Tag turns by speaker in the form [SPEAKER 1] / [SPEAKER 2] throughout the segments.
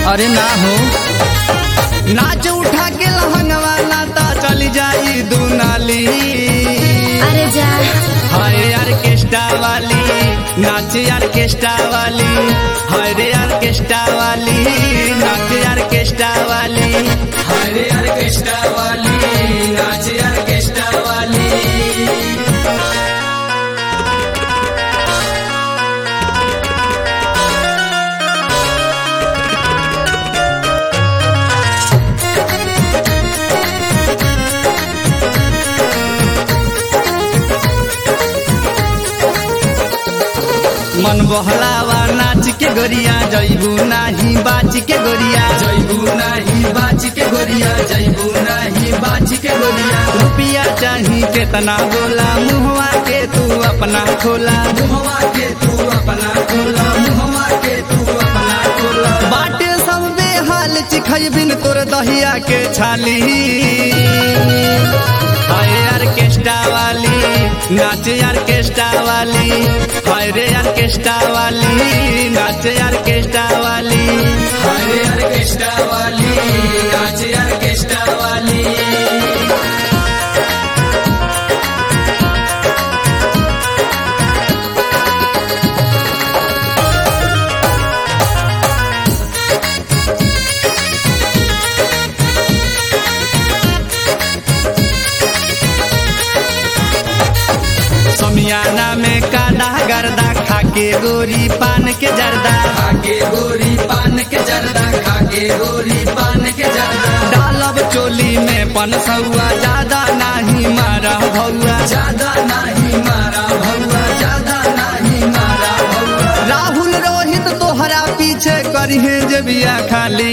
[SPEAKER 1] अरे ना हो नाच उठा के लहंगवा नाता चल जाई दुनाली
[SPEAKER 2] अरे जा
[SPEAKER 1] हाय ऑर्केस्ट्रा वाली नाच ऑर्केस्ट्रा वाली हाय रे ऑर्केस्ट्रा वाली नाच ऑर्केस्ट्रा वाली हाय रे ऑर्केस्ट्रा वाली नाच ऑर्केस्ट्रा वाली मन बहलावा नाच के गोरिया जैबू नाही बाच के गोरिया जैबू नाही बाच के गोरिया जैबू नाही बाच के गोरिया रुपिया चाही केतना बोला मुहवा के तू अपना खोला मुहवा के तू अपना खोला मुहवा के तू अपना खोला बाटे सब बेहाल चिखई बिन तोर दहिया के छाली हाय ऑर्केस्ट्रा वाली नाच ऑर्केस्ट्रा वाली हाय रे ऑर्केस्ट्रा वाली नाच ऑर्केस्ट्रा वाली हाय रे ऑर्केस्ट्रा वाली नाच ऑर्केस्ट्रा वाली समियाना में काला गर्दा खाके गोरी पान के जर्दा खाके गोरी पान के जर्दा खाके गोरी पान के जर्दा डालब चोली में पन सौआ ज्यादा नाही मारा भौआ ज्यादा नाही मारा भौआ ज्यादा नाही मारा भौआ राहुल रोहित तोहरा पीछे करिहे जे बिया खाली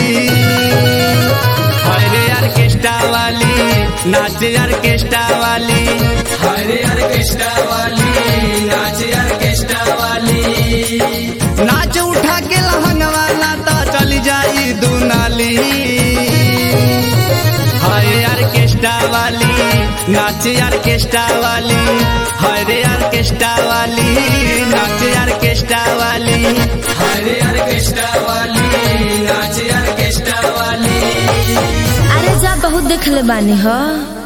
[SPEAKER 1] हाय रे ऑर्केस्ट्रा वाली नाच ऑर्केस्ट्रा वाली हाय रे ऑर्केस्ट्रा वाली नाच ऑर्केस्ट्रा वाली नाच उठा के लहंगवा नाता चल जाई दुनाली हाय ऑर्केस्ट्रा वाली नाच ऑर्केस्ट्रा वाली हाय रे ऑर्केस्ट्रा वाली नाच ऑर्केस्ट्रा वाली हाय रे ऑर्केस्ट्रा वाली नाच ऑर्केस्ट्रा वाली
[SPEAKER 2] अरे जा बहुत देखले बानी हो